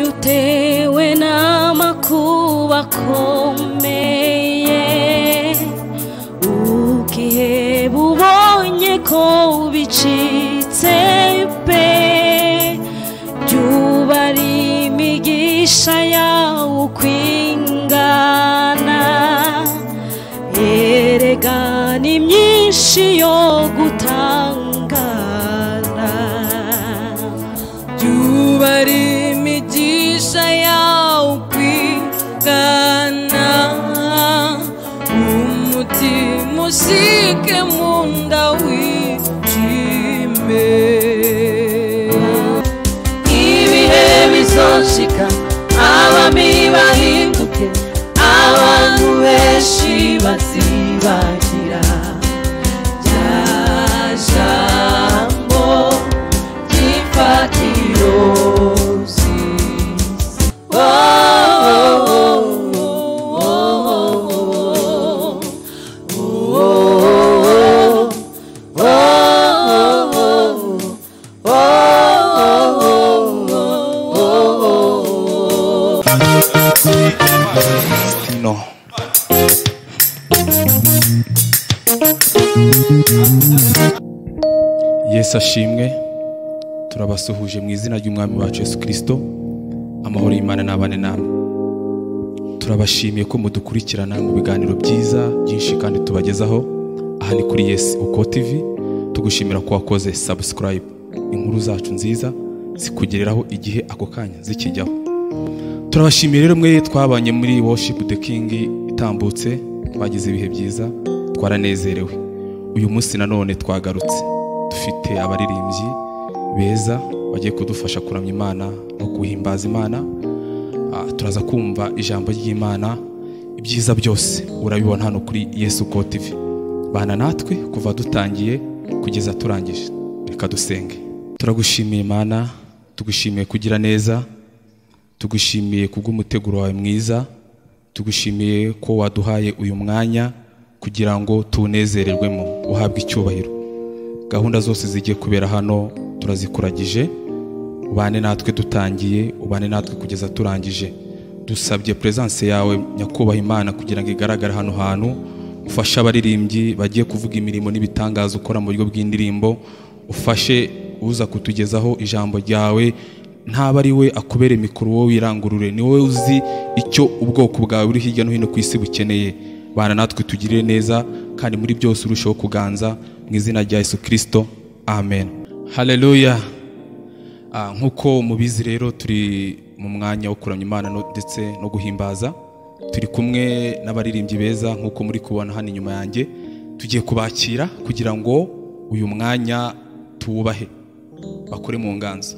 bitewe n'amakuba akomeye ubwihe bubonye ko bicitse pe byuba ari imigisha yawe ukwingana erega ni myinshi yo gutangara byuba ari imigisha yawe ukwigana umutima usike mu nda wicime ibihe bizoshika abami bahinduke abantu benshi bazibagira rya jambo ry'imfatiro z'isi no yesu ashimwe turabasuhuje mu izina ry'umwami wacu yesu kirisito amahoro y'imana n'abane namwe turabashimiye ko mudukurikirana mu biganiro byiza byinshi kandi tubagezaho aha ni kuri yesi uko tivi tugushimira ko wakoze sabusikarayibu inkuru zacu nziza zikugereraho igihe ako kanya zikijyaho turabashimiye rero mwe twabanye muri worship the king itambutse twagize ibihe byiza twaranezerewe uyu munsi nanone twagarutse dufite abaririmbyi beza bagiye kudufasha kuramya imana no guhimbaza imana Ah, turaza kumva ijambo ry'imana ibyiza byose urabibona hano kuri yesu ko tv bana natwe kuva dutangiye kugeza turangije reka dusenge turagushimiye imana tugushimiye kugira neza tugushimiye kubw'umuteguro wawe mwiza tugushimiye ko waduhaye uyu mwanya kugira ngo tuwunezererwemo uhabwe icyubahiro gahunda zose zigiye kubera hano turazikuragije ubane natwe dutangiye ubane natwe kugeza turangije dusabye peresanse yawe nyakubahwa imana kugira ngo igaragare hano hantu ufashe abaririmbyi bagiye kuvuga imirimo n'ibitangaza ukora mu buryo bw'indirimbo ufashe uza kutugezaho ijambo ryawe ntaba ari we akubere mikoro wowe wirangurure ni wowe uzi icyo ubwoko bwawe buri hirya no hino ku isi bukeneye bana natwe tugirire neza kandi muri byose urusheho kuganza mu izina rya yesu kirisito amen haleluya Ah, nk'uko mubizi rero turi mu mwanya wo kuramya imana no- ndetse no guhimbaza turi kumwe n'abaririmbyi beza nk'uko muri kubona hano inyuma yanjye tugiye kubakira kugira ngo uyu mwanya tuwubahe bakore mu nganzo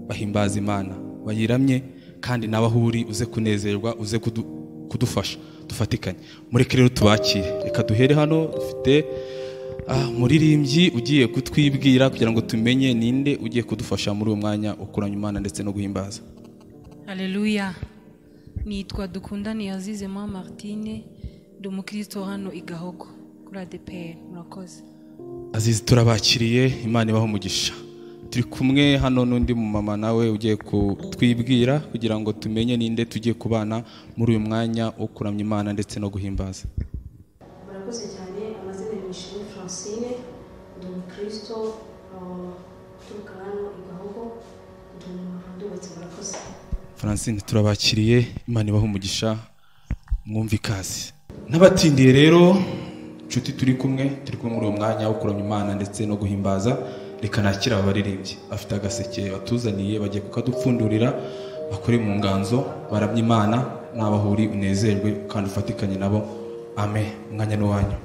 bahimbaza imana bayiramye kandi nawe aho uri uze kunezerwa uze kudu- kudufasha dufatikanye mureke rero tubakire reka duhere hano dufite ah, umuririmbyi ugiye kutwibwira kugira ngo tumenye ninde ugiye kudufasha muri uyu mwanya ukuranya imana ndetse no guhimbaza haleluya nitwa dukundaniye azize ma martine ndi umukristo hano i gahogo kuri adeperi murakoze azizi turabakiriye imana ibaho umugisha turi kumwe hano n'undi mumama nawe ugiye kutwibwira kugira ngo tumenye ninde tugiye kubana muri uyu mwanya wo kuramya imana ndetse no guhimbaza murakoze cyane amazina ya mishini francine ndi umukristo ah, uturuka hano i gahogo ndi umuntu ndubatse murakoze Francine turabakiriye imana ibaha umugisha mwumve ikaze n'abatindiye rero nshuti turi kumwe turi kumwe muri uwo mwanya wo kuramya imana ndetse no guhimbaza reka nakira aba baririmbyi afite agaseke batuzaniye bagiye kukadupfundurira bakore mu nganzo baramya imana nabahuri unezerwe kandi ufatikanye nabo ame umwanya ni uwanyu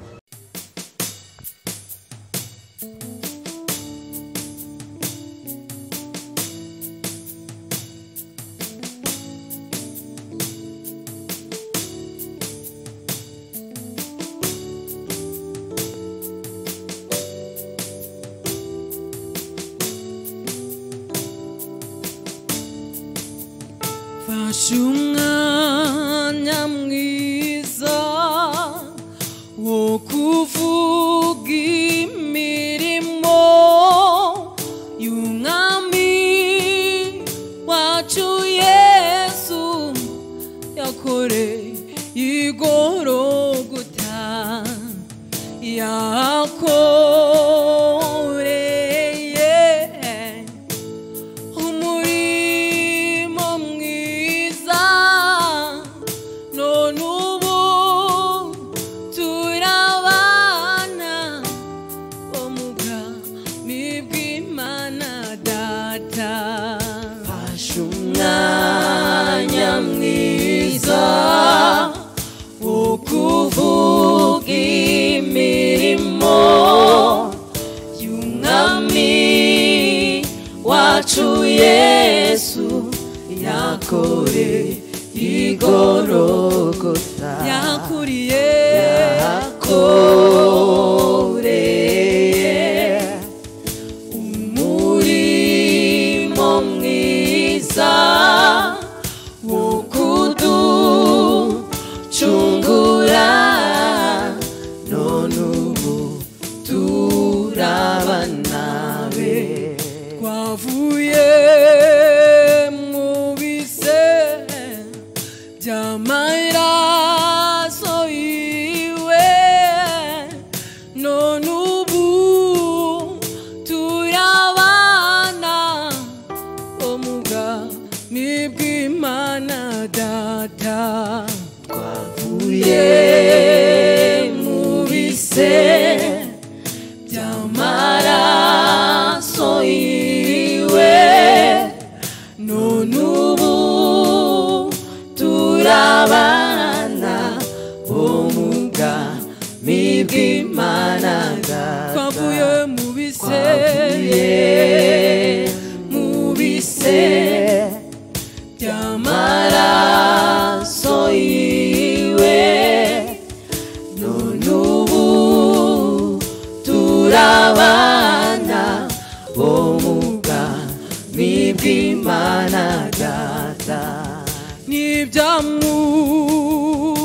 fashe umwanya mwiza wo kuvuga imirimo y'umwami wacu yesu mugore yigoroguta yakoreye umurimo mwiza none ubu turabana ubwami bw'imana data fashe umwanya mwiza wo kuvuga imirimo y'umwami wacu yesu yakoreye igorogota yakuriye yakoreye umurimo mwiza wo kuducungura none ubu turabana be twavuye mu bise by'amaraso yiwe none ubu turabana ubwami bw'imana data twavuye mu bise by'amaraso yiwe none ubu turabana ubugami bw'imana twavuye mu bise mu bise by'amaraso yiwe none ubu turabana ubugami bw'imana data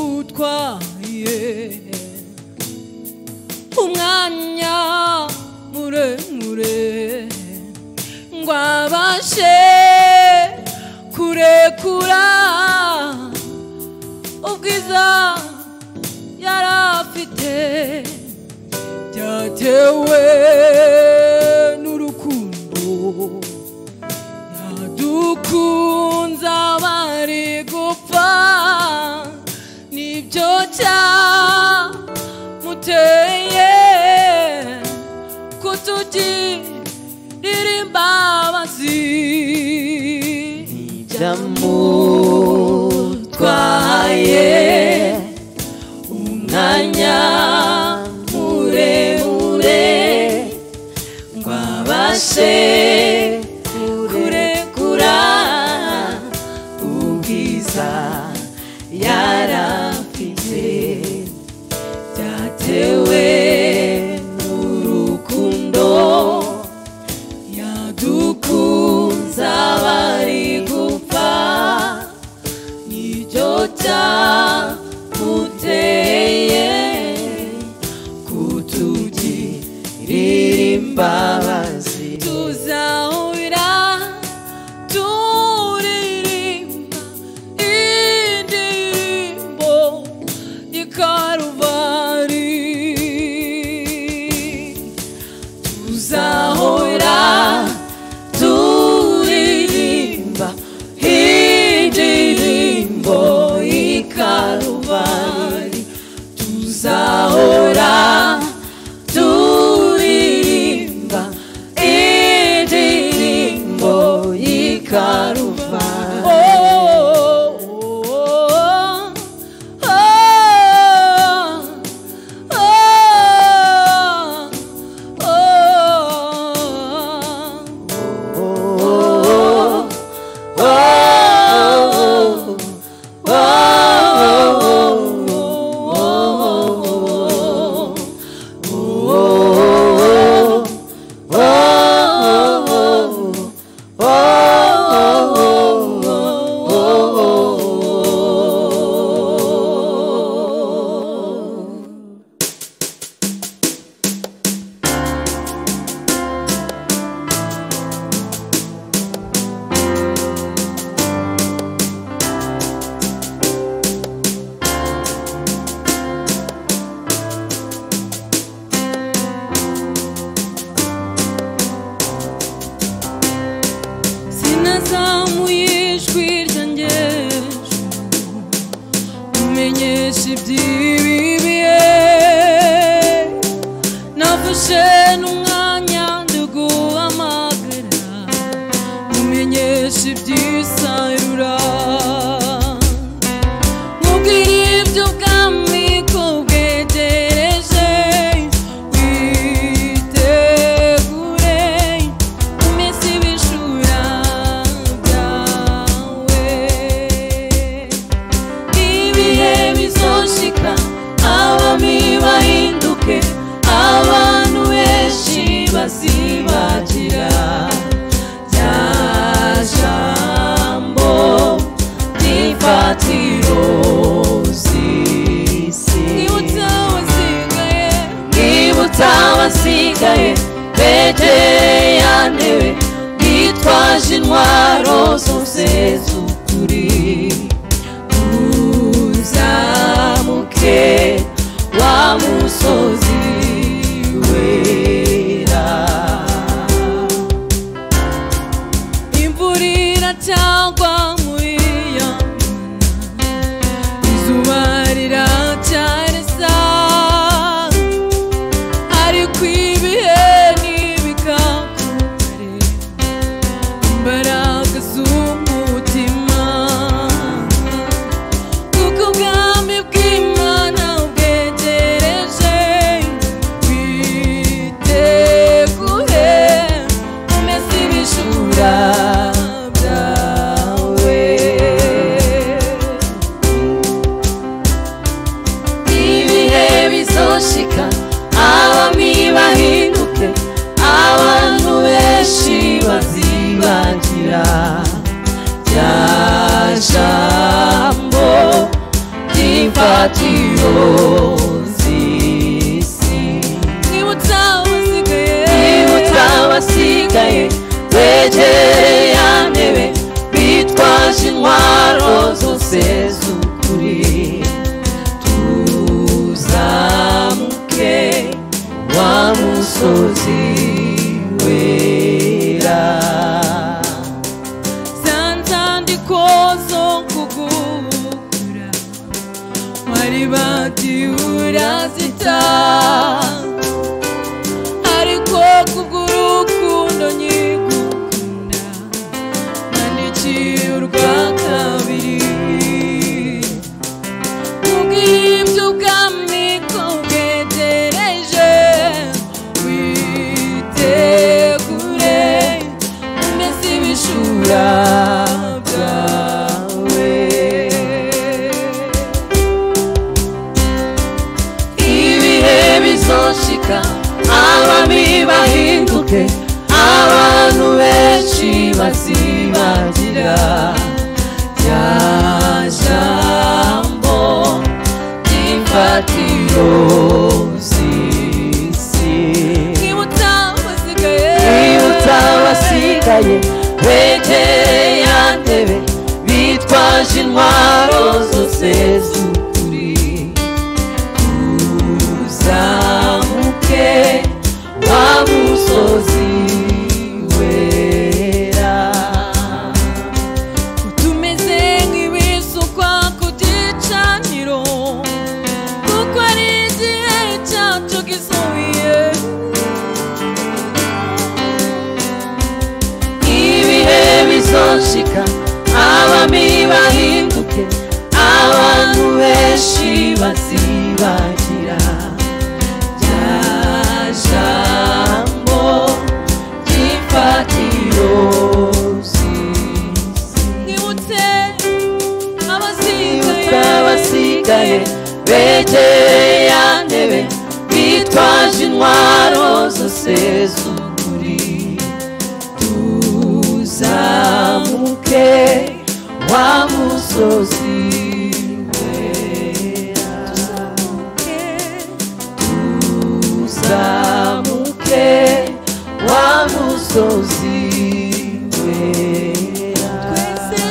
n'ibyamutwaye umwanya muremure ngo abashe kurekura ubwiza yari afite byatewe n'urukundo yadukunze abari gupfa nibyo cyamuteye kutugirira imbabazi byamutwaye umwanya muremure ngo abashe kurekura ubwiza yarafite byatewe n'urukundo yadukunze abari gupfa n'icyo cyamuteye kutugirira imbabazi tuzahurira turirimba indirimbo y'ikaruvari tuzahura turirimba indirimbo y'ikaruvari tuzahora turirimba indirimbo y'ikaruvari oh, oh, oh, oh, oh, oh, oh. mu ijwi ryanjye umenyeshe iby'ibibiye nafashe n'umwanya ndaguhamagara umenyeshe iby'isarura mubwire ibyo ubwami ko bwegereje witegure iminsi y'ibishura byawe ibihe bizoshika abami bahinduke abantu benshi bazibagira rya jambo rifatiro z'isi bwibutsa abasigaye begereye ya ntebe bitwaje intwaro zose z'ukuri uzamuke wa musozi wera imvura iracagwa muri iyo mana izuba riracaresa ariko ibihe ntibikakure imbaraga z'umutima kuko ubwami bw'imana ubwegereje witegure umeze ibijura byawe ibihe bizoshika abami bahinduke abantu benshi bazibagira rya jambo ry'imfatiro z'isi nibutsa abasigaye begereye ya ntebe bitwaje intwaro zose z'ukuri tuzamuke wa musozi wera zanzandiko zo kugukura bari batiura zita ariko kubw'urukundo nyigukunda nandikiye urwa kabiri kubw'ibyo ubwami ko bwegereje witegure umeze ibishura byawe ibihe bizoshika abami bahinduke abantu benshi bazibagira rya jambo ry'imfatiro z'isi bibutsa abasigaye begereye ya ntebe bitwaje intwaro zose z'ukuri uzamuke wa musozi wera tumeze nk'ibisukwa ku gicaniro kuko ari igihe cyacu gisubiye ibihe bizoshika abami bahinduke abantu benshi bazibagira rya jambo ry'imfatiro nibutse abasigaye begereye ya ntebe bitwaje intwaro zose z'ukuri tuzamuke wa musozi wera tuzamuke wa musozi wera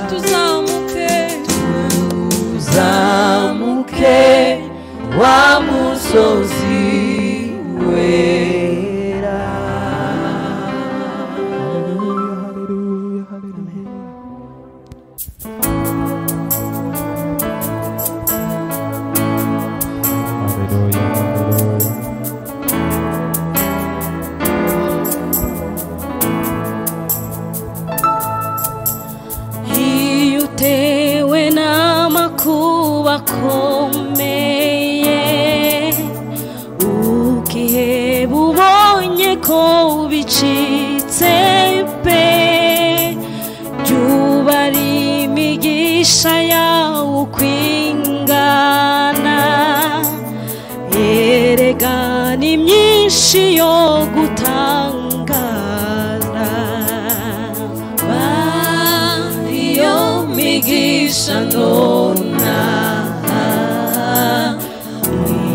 tuzamuke wa musozi wera Hallelujah, hallelujah, hallelujah. bakomeye ubwihebe ubonye ko bicitse pe byubara imigisha yawo uko ingana erega ni myinshi yo gutangara iyo migisha nona ni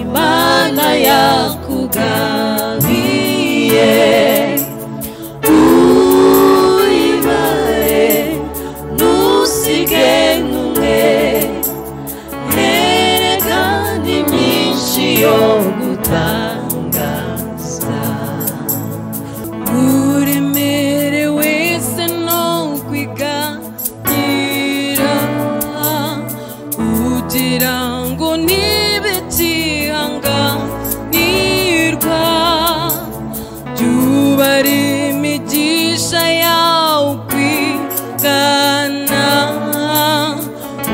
imana yakugabiye uyibare ntusige n'umwe erega ni myinshi yo gutangaza uremere wese no kwiganira ugira ngo nibe kihanganirwa byubara imigisha yawe kwigana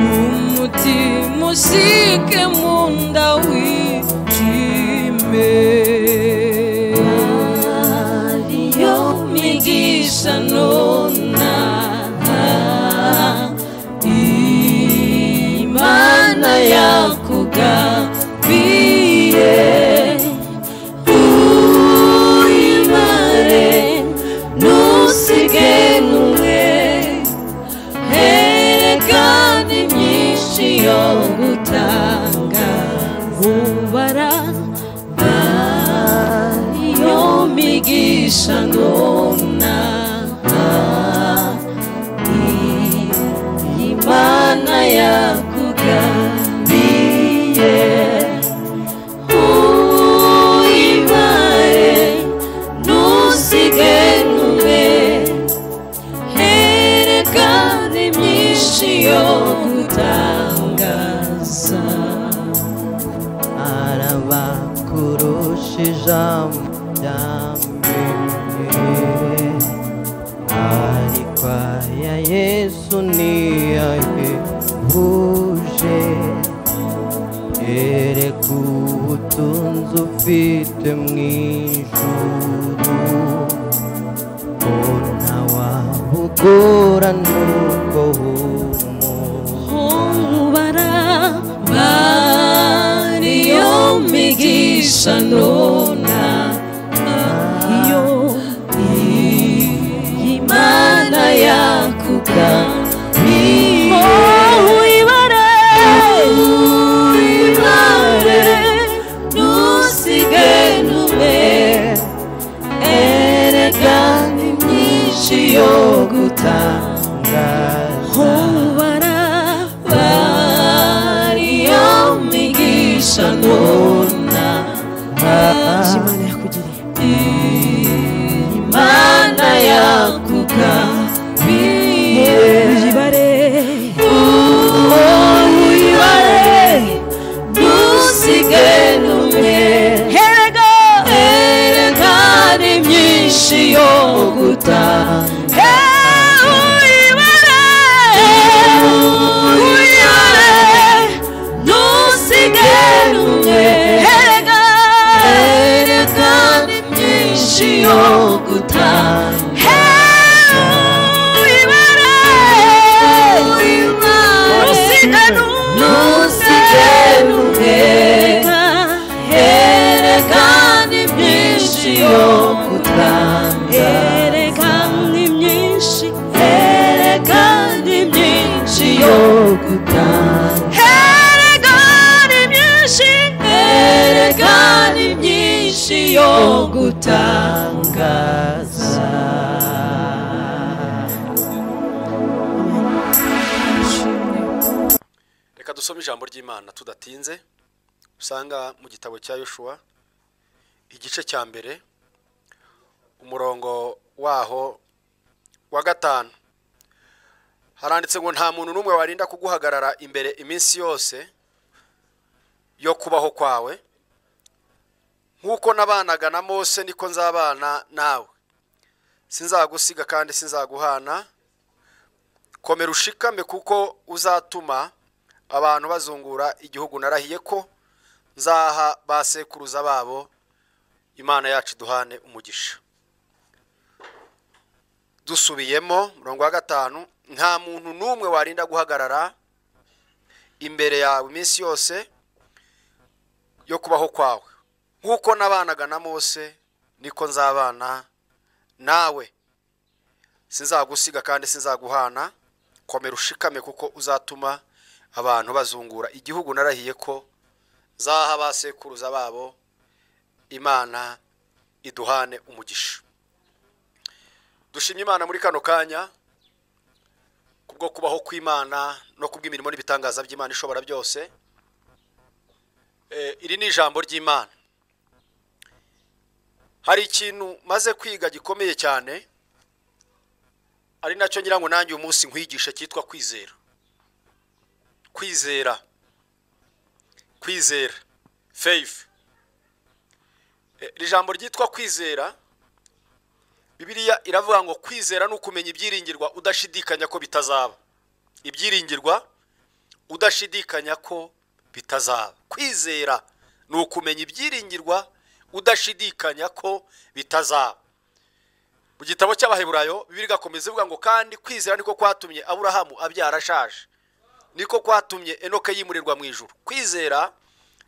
umutima ushyike mu nda wishime ariyo migisha nona imana yakugabiye uyimare ntusige n'umwe herekana imyinshi yo gutanga ubara ariyo migisha nona imana yakugabiye uyibare ntusige n'umwe herekana imyinshi yo gutangaza arabakurusha ijambo rya mbere ariko aya yesu ntiyahebuje ereka ubutunzi ufite mu ijuru ona wabugura nuko wumuha ubara Mario migisha nona iyo imana yakugabiye oh ibara Wibare, ntusige n'umwe erega ni myinshi yo gutangaza ubara Mario migisha nona imana yakugiriye imana yakugabiye ibare uyibare ntusige n'umwe herega erega ni myinshi yo gutanga uyibare uyibare ntusige n'umwe herega erega ni myinshi yo gutanga ntusige n'umwe herekana ibyinshi yo gutanga herekana ibyinshi yo gutanga herekana ibyinshi yo gutangaza reka dusome ijambo ry'imana tudatinze usanga mu gitabo cya yoshuwa igice cya mbere umurongo waho wa gatanu haranditse ngo nta muntu n'umwe warinda kuguhagarara imbere iminsi yose yo kubaho kwawe nk'uko nabanaga na mose niko nzabana nawe sinzagusiga kandi sinzaguhana komera ushikame kuko uzatuma abantu bazungura igihugu narahiye ko nzaha ba sekuruza babo imana yacu duhane umugisha dusubiyemo murongo wa gatanu nta muntu n'umwe warinda guhagarara imbere yawe iminsi yose yo kubaho kwawe nk'uko nabanaga na mose niko nzabana nawe sinzagusiga kandi sinzaguhana komera ushikame kuko uzatuma abantu bazungura igihugu narahiye ko zaha ba sekuruza babo imana iduhane umugisha dushimye imana muri kano kanya kubwo kubaho kw'imana no kubw'imirimo n'ibitangaza by'imana ishobora byose Eh, iri ni ijambo ry'imana hari ikintu maze kwiga gikomeye cyane ari nacyo ngira ngo nanjye uyu munsi nkwigishe cyitwa kwizera kwizera kwizera faith Eh, iri jambo ryitwa kwizera bibiliya iravuga ngo kwizera ni ukumenya ibyiringirwa udashidikanya ko bitazaba ibyiringirwa udashidikanya ko bitazaba kwizera ni ukumenya ibyiringirwa udashidikanya ko bitazaba mu gitabo cy'abaheburayo bibiri igakomeza ivuga ngo kandi kwizera niko kwatumye aburahamu abyara ashaje niko kwatumye enoke yimurirwa mu ijuru kwizera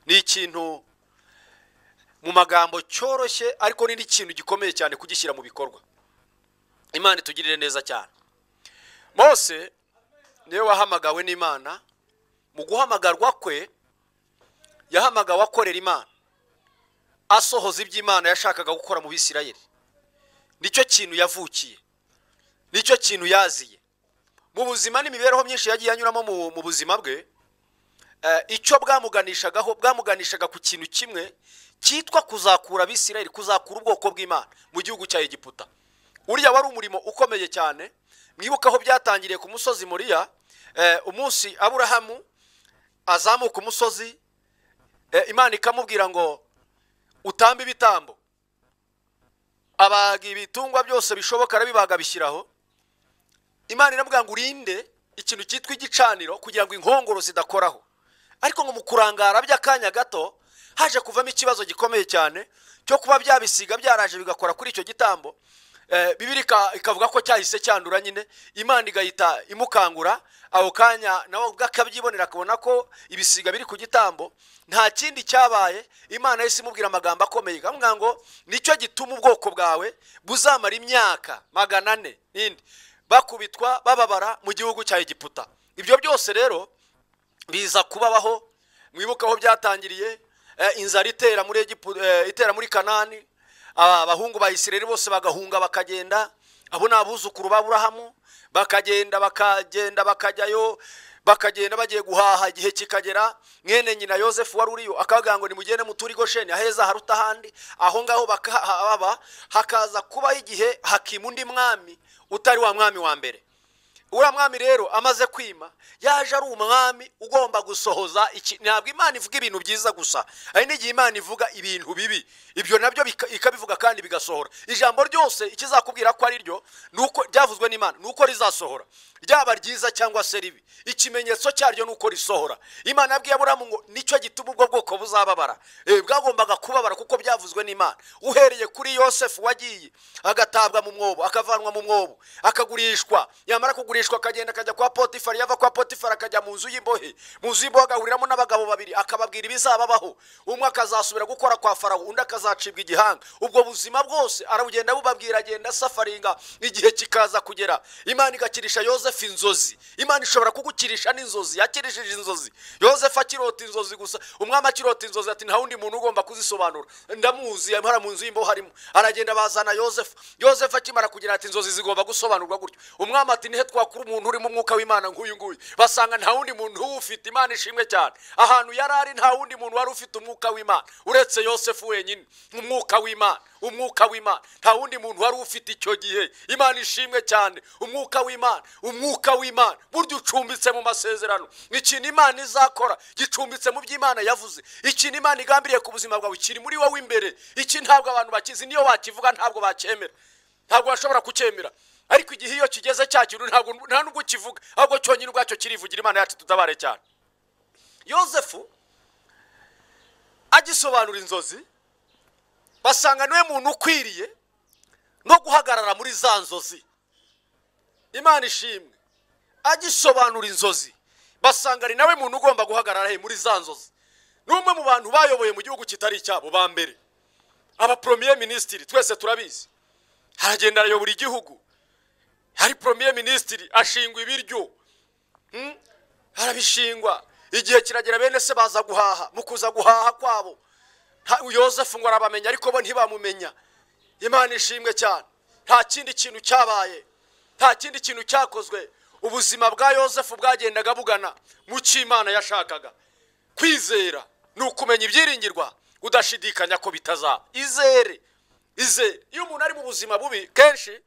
ni ikintu mu magambo cyoroshye ariko ni n'ikintu gikomeye cyane kugishyira mu bikorwa imana itugirire neza cyane mose niwe wahamagawe n'imana mu guhamagarwa kwe yahamagawe akorera imana asohoza iby'imana yashakaga gukora mu bisirayeli nicyo kintu yavukiye nicyo kintu yaziye mu buzima n'imibereho myinshi yagiye anyuramo mu- mu buzima bwe eh, icyo bwamuganishagaho bwamuganishaga ku kintu kimwe cyitwa kuzakura abisirayeli kuzakura ubwoko bw'imana mu gihugu cya egiputa uriya wari umurimo ukomeye cyane mwibuke aho byatangiriye ku musozi muriya eh, umunsi aburahamu azamuka umusozi eh, imana ikamubwira ngo utambe ibitambo abaga ibitungwa byose bishoboka arabibaga abishyiraho imana iramubwira ngo urinde ikintu cyitwa igicaniro kugira ngo inkongoro zidakoraho ariko ngo mu kurangara by'akanya gato haje kuvamo ikibazo gikomeye cyane cyo kuba byabisiga byaraje bigakora kuri icyo gitambo Eh, bibiri ika- ikavuga ko cyahise cyandura nyine imana igahita imukangura aho kanya nawe ubwo akabyibonera akabona ko ibisiga biri ku gitambo nta kindi cyabaye imana yahise imubwira amagambo akomeye ikamubwira ngo nicyo gituma ubwoko bwawe buzamara imyaka magana ane n'indi bakubitwa bababara mu gihugu cya egiputa ibyo byose rero biza kubabaho mwibuke aho byatangiriye eh, inzara itera muri Egipu- eh, itera muri kanani aba- abahungu ba isirayeli bose bagahunga bakagenda abo ni abuzukuru ba burahamu bakagenda bakagenda bakajyayo bakagenda bagiye guhaha igihe kikagera mwene nyina yosefu wari uriyo akavuga ngo nimugende muturi gosheni aheza haruta ahandi aho ngaho bakahaba hakaza kubaho igihe hakima undi mwami utari wa mwami wa mbere uriya mwami rero amaze kwima yaje ari umwami ugomba gusohoza iki ntabwo imana ivuga ibintu byiza gusa hari n'igihe imana ivuga ibintu bibi ibyo nabyo bika- ikabivuga kandi bigasohora ijambo ryose ikizakubwira ko ari ryo ni uko ryavuzwe n'imana ni uko rizasohora ryaba ryiza cyangwa se ribi ikimenyetso cyaryo ni uko risohora imana yabwiye aburamu ngo nicyo gituma ubwo bwoko buzababara Eh, bwagombaga kubabara kuko byavuzwe n'imana uhereye kuri yosefu wagiye agatabwa mu mwobo akavanwa mu mwobo akagurishwa yamara kugurishwa akagenda akajya kwa potifari yava kwa potifari akajya mu nzu y'imbohe mu nzu y'imbohe agahuriramo n'abagabo babiri akababwira ibizababaho umwe akazasubira gukora kwa farawo undi akazacibwa igihanga ubwo buzima bwose arabugenda bubabwira agenda asafaringa igihe kikaza kugera imana igakirisha yosefu inzozi imana ishobora kugukirisha n'inzozi yakirishije inzozi yosefu akirota inzozi gusa umwami akirota inzozi ati nta wundi muntu ugomba kuzisobanura ndamuzi hara mu nzu y'imbohe harimo aragenda bazana yosefu yosefu akimara kugira ati inzozi zigomba gusobanurwa gutyo umwami ati nihe twakura umuntu urimo umwuka w'imana nk'uyu nguyu basanga nta wundi muntu uwufite imana ishimwe cyane ahantu yari ari nta wundi muntu wari ufite umwuka w'imana uretse yosefu wenyine umwuka w'imana umwuka w'imana nta wundi muntu wari ufite icyo gihe imana ishimwe cyane umwuka w'imana umwuka w'imana burya ucumbitse mu masezerano ikintu imana izakora gicumbitse mu byo imana yavuze ikintu imana igambiriye ku buzima bwawe kiri muri wowe imbere iki ntabwo abantu bakizi niyo wakivuga ntabwo bacyemera ntabwo bashobora kucyemera ariko igihe iyo kigeze cya kintu ntabwo nta n'ubwo ukivuga ahubwo cyonyine ubwacyo kirivugira imana yacu tutabare cyane yosefu agisobanura inzozi basanga niwe muntu ukwiriye no guhagarara muri za nzozi imana ishimwe agisobanura inzozi basanga ari nawe muntu ugomba guhagarara he muri za nzozi ni umwe mu bantu bayoboye mu gihugu kitari icyabo ba mbere aba poromiye minisitiri twese turabizi aragenda arayobora igihugu hari poromiye minisitiri ashingwa ibiryo Hmm? arabishingwa igihe kiragera bene se baza guhaha mu kuza guhaha kwabo nta- yosefu ngo arabamenya ariko bo ntibamumenya imana ishimwe cyane nta kindi kintu cyabaye nta kindi kintu cyakozwe ubuzima bwa yosefu bwagendaga bugana mu cyo imana yashakaga kwizera ni ukumenya ibyiringirwa udashidikanya ko bitazaba izere izere iyo umuntu ari mu buzima bubi kenshi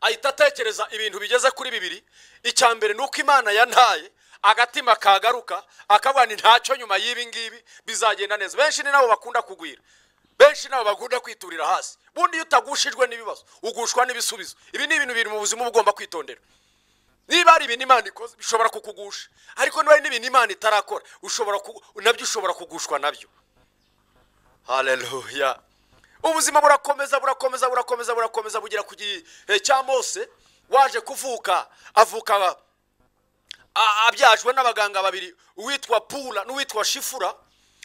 ahita atekereza ibintu bigeze kuri bibiri icya mbere ni uko imana yantaye agatima kagaruka akavuga ni ntacyo nyuma y'ibi ngibi bizagenda neza benshi ni nabo bakunda kugwira benshi nabo bakunda kwiturira hasi bundi iyo utagushijwe n'ibibazo ugushwa n'ibisubizo ibi ni ibintu biri mu buzima uba ugomba kwitondera niba hari ibintu imana ikoze bishobora kukugusha ariko niba hari n'ibintu imana itarakora ushobora ku- nabyo ushobora kugushwa nabyo haleluya ubuzima burakomeza burakomeza burakomeza burakomeza bugera ku gihe cya mose waje kuvuka avuka a- abyajwe n'abaganga babiri uwitwa pura n'uwitwa shifura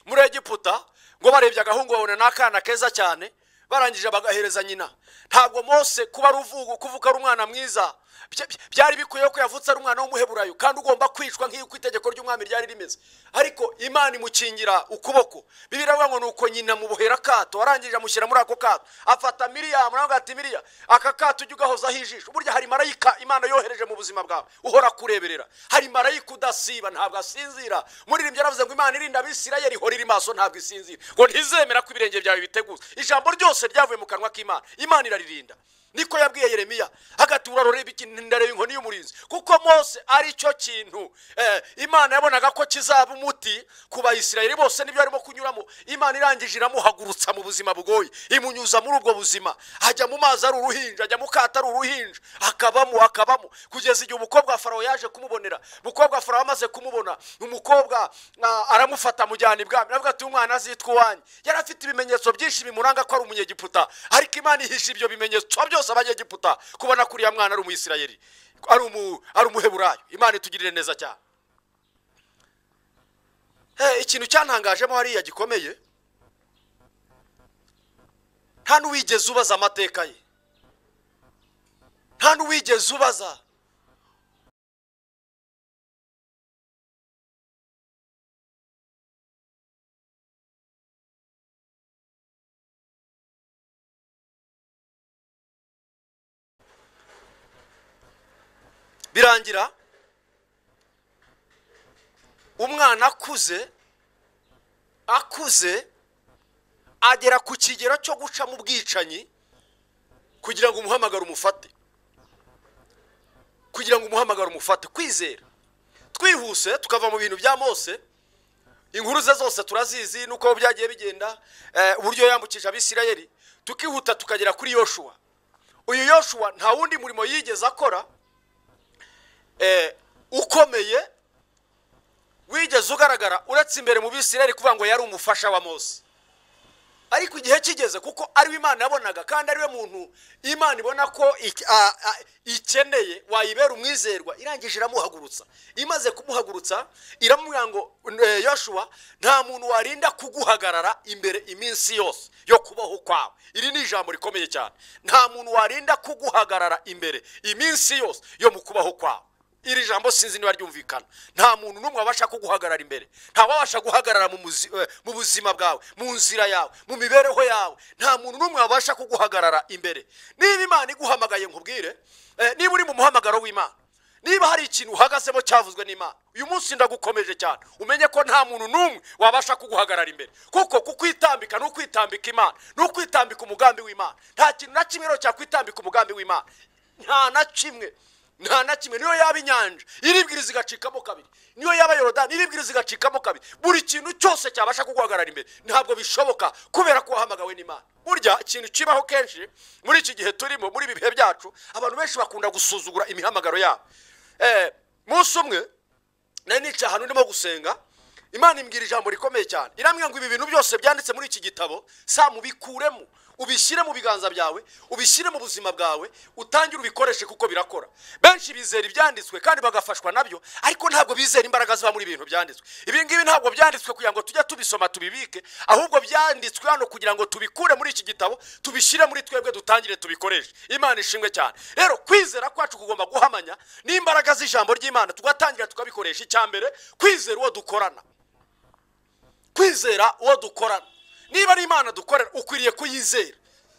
muri egiputa ngo barebye agahungu babona ni akana keza cyane barangije bagahereza nyina ntabwo mose kuba ari uvuga kuvuka ari umwana mwiza bya- bya- byari bikwiye ko yavutse ari umwana w'umuheburayo kandi ugomba kwicwa nk'uko itegeko ry'umwami ryari rimeze ariko imana imukingira ukuboko bibiri ngo ni uko nyina mubohera akato warangije amushyira muri ako kato afata miriyamu nawe agahita miriya aka kato ujya ugahozaho ijisho burya hari marayika imana yohereje mu buzima bwawe uhora kureberera hari marayika udasiba ntabwo asinzira muririmbyi yaravuze ngo imana irinda abisirayeli ihora iri maso ntabwo isinzira ngo ntizemera ko ibirenge byawe biteguza ijambo ryose ryavuye mu kanwa k'imana imana iraririnda niko yabwiye yeremiya hagati uraroreba ikintu ndareba inkoni y'umurinzi kuko mose ari cyo kintu eh, imana yabonaga ko kizaba umuti ku bayisirayeli bose nibyo arimo kunyuramo imana irangije iramuhagurutsa mu buzima bugoye imunyuza muri ubwo buzima ajya mu mazi ari uruhinja ajya mu kato ari uruhinja akabamo akabamo kugeza igihe umukobwa wa farawo yaje kumubonera umukobwa wa farawo amaze kumubona umukobwa ah, aramufata amujyana ibwami aravuga ati umwana azitwa uwanjye yari afite ibimenyetso byinshi bimuranga ko ari umunyegiputa ariko imana ihisha ibyo bimenyetso byose abanyegiputa kubona ko uriya mwana ari umuyisirayeli ari umu ari umuheburayo imana itugirire neza cyane Eh, ikintu cyantangajemo hariya gikomeye nta n'uwigeze ubaza amateka ye nta n'uwigeze ubaza birangira umwana akuze akuze agera ku kigero cyo guca mu bwicanyi kugira ngo umuhamagaro umufate kugira ngo umuhamagaro umufate kwizera twihuse tukava mu bintu bya mose inkuru ze zose turazizi nuko byagiye bigenda eh, uburyo yambukije abisirayeli tukihuta tukagera kuri yoshuwa uyu yoshuwa nta wundi murimo yigeze akora eh, ukomeye wigeze ugaragara uretse imbere mu bisirayeli kuvuga ngo yari umufasha wa mose ariko igihe kigeze kuko ariwe imana yabonaga kandi ariwe muntu imana ibona ko ik- a- a- ikeneye wayibera umwizerwa irangije iramuhagurutsa imaze kumuhagurutsa iramubwira ngo "Eh, yoshuwa nta muntu warinda kuguhagarara imbere iminsi yose yo kubaho kwawe iri ni ijambo rikomeye cyane nta muntu warinda kuguhagarara imbere iminsi yose yo mu kubaho kwawe iri jambo sinzi niba ryumvikana nta muntu n'umwe wabasha kuguhagarara imbere ntawabasha guhagarara mu muzi- eh, mu buzima bwawe mu nzira yawe mu mibereho yawe nta muntu n'umwe wabasha kuguhagarara imbere niba imana iguhamagaye nkubwire eh, niba uri mu muhamagaro w'imana niba hari ikintu uhagazemo cyavuzwe n'imana uyu munsi ndagukomeje cyane umenye ko nta muntu n'umwe wabasha kuguhagarara imbere kuko kukwitambika ni ukwitambika imana ni ukwitambika umugambi w'imana nta kintu na kimwe rero cyakwitambika umugambi w'imana nta na kimwe nta na kimwe niyo yaba inyanja iribwiriza igacikamo kabiri niyo yaba yorodani iribwiriza igacikamo kabiri buri kintu cyose cyabasha kuguhagarara imbere ntabwo bishoboka kubera ko wahamagawe n'imana burya ikintu kibaho kenshi muri iki gihe turimo muri ibi bihe byacu abantu benshi bakunda gusuzugura imihamagaro yabo Eh, munsi umwe nari nicaye ahantu ndimo gusenga imana imbwira ijambo rikomeye cyane irambwira ngo ibi bintu byose byanditse muri iki gitabo sa mubikuremo ubishyire mu biganza byawe ubishyire mu buzima bwawe utangire ubikoreshe kuko birakora benshi bizera ibyanditswe kandi bagafashwa nabyo ariko ntabwo bizera imbaraga ziba muri bintu byanditswe ibi ngibi ntabwo byanditswe kugira ngo tujye tubisoma tubibike ahubwo byanditswe hano kugira ngo tubikure muri iki gitabo tubishyire muri twebwe dutangire tubikoreshe imana ishimwe cyane rero kwizera kwacu kugomba guhamanya n'imbaraga z'ijambo ry'imana tugatangira tukabikoresha icya mbere kwizera uwo dukorana kwizera uwo dukorana niba ari imana dukorera ukwiriye kuyizera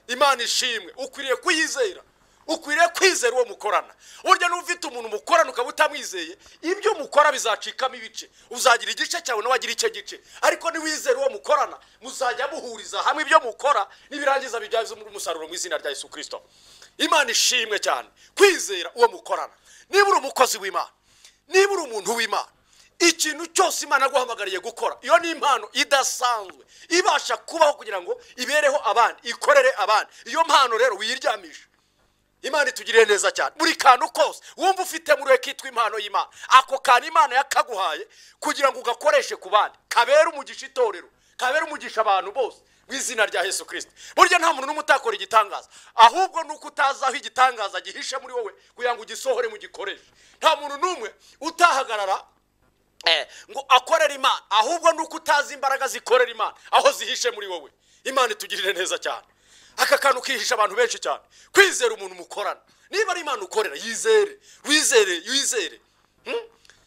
imana ishimwe ukwiriye kuyizera ukwiriye kwizera uwo mukorana burya niba ufite umuntu mukorana ukaba utamwizeye ibyo mukora bizacikamo ibice uzagira igice cyawe nawe agira icyo gice ariko niwizera uwo mukorana muzajya muhuriza hamwe ibyo mukora nibirangiza bibyaza umusaruro mu izina rya yesu kirisito imana ishimwe cyane kwizera uwo mukorana niba uri umukozi w'imana niba uri umuntu w'imana ikintu cyose imana yaguhamagariye gukora iyo ni impano idasanzwe ibasha kubaho kugira ngo ibereho abandi ikorere abandi iyo mpano rero wiyiryamisha imana itugiriye neza cyane buri kantu kose wumva ufite muri we kitwa impano y'imana ako kantu imana yakaguhaye kugira ngo ugakoreshe ku bandi kabere umugisha itorero kabere umugisha abantu bose mu izina rya yesu kirisiti burya nta muntu n'umwe utakora igitangaza ahubwo ni uko utazi aho igitangaza gihishe muri wowe kugira ngo ugisohore mu gikoreshe nta muntu n'umwe utahagarara Eh, ngo akorera imana ahubwo ni uko utazi imbaraga zikorera imana aho zihishe muri wowe imana itugirire neza cyane aka kantu kihisha abantu benshi cyane kwizera umuntu mukorana niba ari imana ukorera yizere wizere yizere Hmm?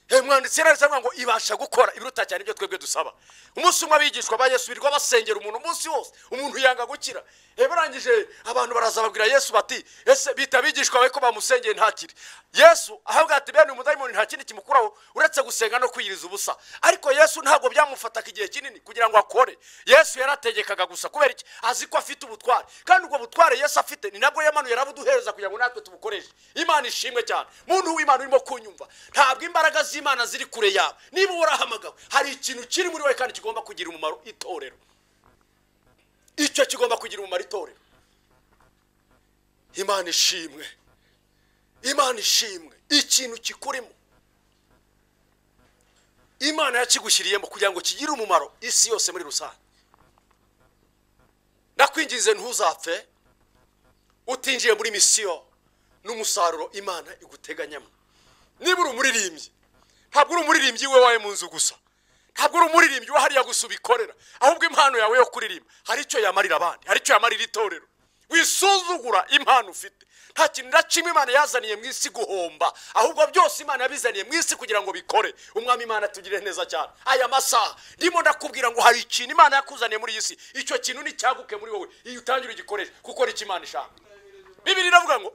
Eh, umwanditsi yaravuze ngo ibasha gukora ibiruta cyane ibyo twebwe dusaba umunsi umwe abigishwa ba yesu birirwa basengera umuntu umunsi wose umuntu yanga gukira Eh, barangije abantu baraza babwira yesu bati ese bita abigishwa bawe ko bamusengeye ntakire yesu ahabwa ati bene umudayimoni nta kindi kimukuraho uretse gusenga no kwiyiriza ubusa ariko yesu ntabwo byamufataga igihe kinini kugira ngo akore yesu yarategekaga gusa kubera iki azi ko afite ubutware kandi ubwo butware yesu afite ni nabwo yamanuye arabuduhereza kugira ngo natwe tubukoreshe imana ishimwe cyane muntu w'imana urimo kunyumva ntabwo imbaraga z'imana ziri kure yawe niba warahamagawe hari ikintu kiri muri wowe kandi kigomba kugira umumaro itorero icyo kigomba kugira umumaro itorero imana ishimwe imana ishimwe ikintu kikurimo imana yakigushyiriyemo kugira ngo kigire umumaro isi yose muri rusange ndakwinginze ntuzapfe utinjiye muri misiyo n'umusaruro imana iguteganyamo niba uri umuririmbyi ntabwo uri umuririmbyi we wawe mu nzu gusa ntabwo uri umuririmbyi we hariya gusa ubikorera ahubwo impano yawe yo kuririmba hari icyo yamarira abandi hari icyo yamarira itorero wisuzugura impano ufite nta kintu na kimwe imana yazaniye mu isi guhomba ahubwo byose imana yabizaniye mu isi kugira ngo bikore umwami imana atugire neza cyane aya masaha ndimo ndakubwira ngo hari ikintu imana yakuzaniye muri iyi si icyo kintu ni cyaguke muri wowe iyo utangire ugikoreshe kuko nicyo imana ishaka bibiri iravuga ngo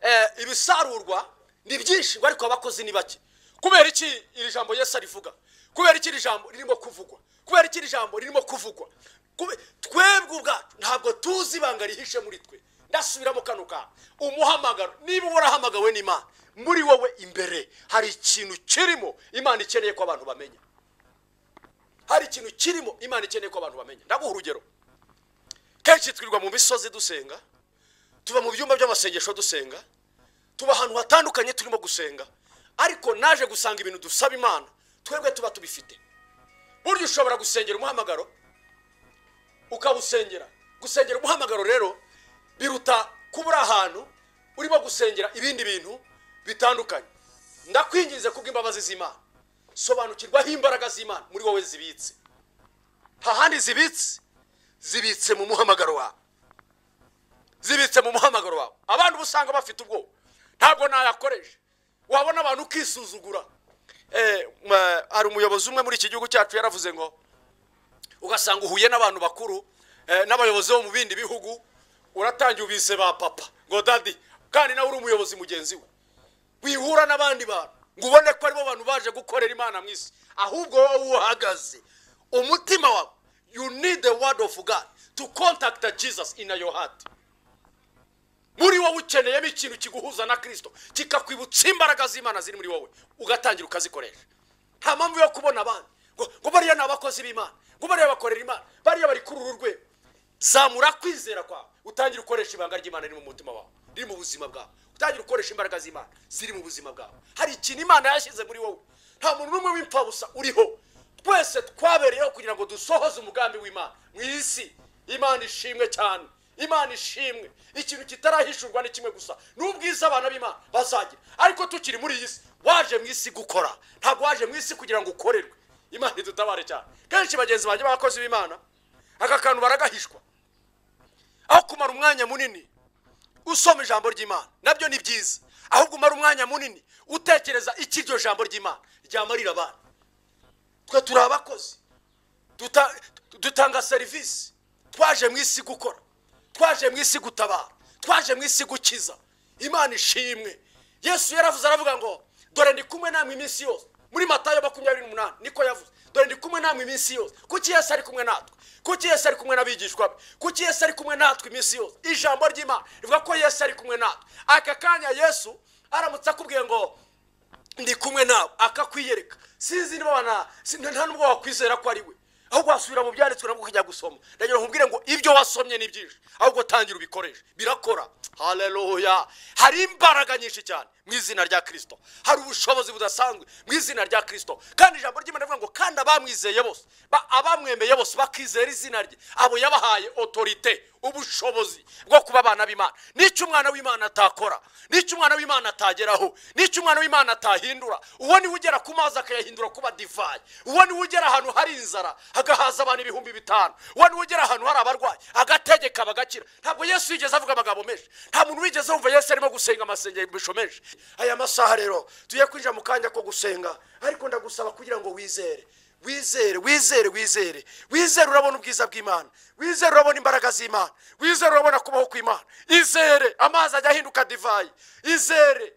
eh, ibisarurwa ni byinshi ngo ariko abakozi ni bake kubera iki iri jambo yesu arivuga kubera iki iri jambo ririmo kuvugwa kubera iki iri jambo ririmo kuvugwa Kube- twebwe ubwacu ntabwo tuzi ibanga rihishe muri twe ndasubiramo kano kantu umuhamagaro niba warahamagawe n'imana muri wowe imbere hari ikintu kirimo imana ikeneye ko abantu bamenya hari ikintu kirimo imana ikeneye ko abantu bamenya ndaguha urugero kenshi twirirwa mu misozi dusenga tuba mu byumba by'amasengesho dusenga tuba ahantu hatandukanye turimo gusenga ariko naje gusanga ibintu dusaba imana twebwe tuba tubifite burya ushobora gusengera umuhamagaro ukawusengera gusengera umuhamagaro rero biruta kuba uri ahantu urimo gusengera ibindi bintu bitandukanye ndakwinginze kubw'imbabazi z'imana sobanukirwaho imbaraga z'imana muri wowe zibitse nta handi zibitse zibitse mu muhamagaro wawe zibitse mu muhamagaro wawe abandi uba usanga bafite ubwoba ntabwo nayakoresha wabona abantu ukisuzugura Eh, ma- hari umuyobozi umwe muri iki gihugu cyacu yaravuze ngo ugasanga uhuye n'abantu bakuru eh, n'abayobozi bo mu bindi bihugu uratangiye ubise ba papa ngo dadi kandi nawe uri umuyobozi mugenzi we wihura n'abandi bantu ngo ubone ko aribo bantu baje gukorera imana mu isi ahubwo wowe uhagaze umutima wawe you need the word of god to contact jesus in your heart muri wowe ukeneyemo ikintu kiguhuza na kirisito kikakwibutsa imbaraga z'imana ziri muri wowe ugatangira ukazikoresha nta mpamvu yo kubona abandi ngo ngo bariya ni abakozi b'imana ngo bariya bakorera imana bariya bari kuri uru rwego zamura kwizera kwawe utangire ukoresha ibanga ry'imana riri mu mutima wawe riri mu buzima bwawe utangire ukoresha imbaraga z'imana ziri mu buzima bwawe hari ikintu imana yashyize muri wowe nta muntu n'umwe w'impfabusa uriho twese twabereyeho kugira ngo dusohoze umugambi w'imana mu isi imana ishimwe cyane imana ishimwe ikintu kitarahishurwa ni kimwe gusa n'ubwiza abana b'imana bazagira ariko tukiri muri iyi si waje mu isi gukora ntabwo waje mu isi kugira ngo ukorerwe imana idutabare cyane kenshi bagenzi banjye b'abakozi b'imana aka kantu baragahishwa aho kumara umwanya munini usoma ijambo ry'imana nabyo ni byiza ahubwo umara umwanya munini utekereza iki iryo jambo ry'imana ryamarira abana twe turi abakozi duta- dutanga serivisi twaje mu isi gukora twaje mu isi gutabara twaje mu isi gukiza imana ishimwe yesu yaravuze aravuga ngo dore ndi kumwe namwe iminsi yose muri matayo makumyabiri n'umunani niko yavuze dore ndi kumwe namwe iminsi yose kuki yesu ari kumwe natwe kuki yesu ari kumwe n'abigishwa be kuki yesu ari kumwe natwe iminsi yose ijambo ry'imana rivuga ko yesu ari kumwe natwe aka kanya yesu aramutse akubwiye ngo ndi kumwe nawe akakwiyereka sinzi niba wana si- nta nubwo wakwizera ko ari we ahubwo wasubira mu byanditswe nabwo ukajya gusoma ndagira ngo nkubwire ngo ibyo wasomye ni byinshi ahubwo tangira ubikoreshe birakora haleluya hari imbaraga nyinshi cyane mu izina rya kirisito hari ubushobozi budasanzwe mu izina rya kirisito kandi ijambo ry'imana rivuga ngo kandi abamwizeye bose ba- abamwemeye bose bakizera izina rye abo yabahaye otorite ubushobozi bwo kuba abana b'imana n'icyo umwana w'imana atakora n'icyo umwana w'imana atageraho n'icyo umwana w'imana atahindura uwo niwe ugera ku mazi akayahindura kuba divayi uwo niwe ugera ahantu hari inzara hagahaza abantu ibihumbi bitanu uwo niwe ugera ahantu hari abarwayi agategeka bagakira ntabwo yesu yigeze avuga amagambo menshi nta muntu wigeze wumva yesu arimo gusenga amasengesho menshi aya masaha rero tugiye kwinjira mu kanya ko gusenga ariko ndagusaba kugira ngo wizere wizere wizere wizere wizere urabona ubwiza bw'imana wizere urabona imbaraga z'imana wizere urabona kubaho kw'imana izere amazi ajya ahinduka divayi izere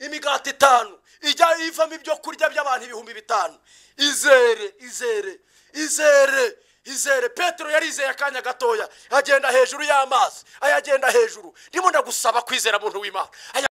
imigati itanu ijya ivamo ibyo kurya by'abantu ibihumbi bitanu izere izere izere izere petero yarizeye akanya gatoya agenda hejuru y'amazi ayagenda hejuru ndimo ndagusaba kwizera muntu w'imana Aya-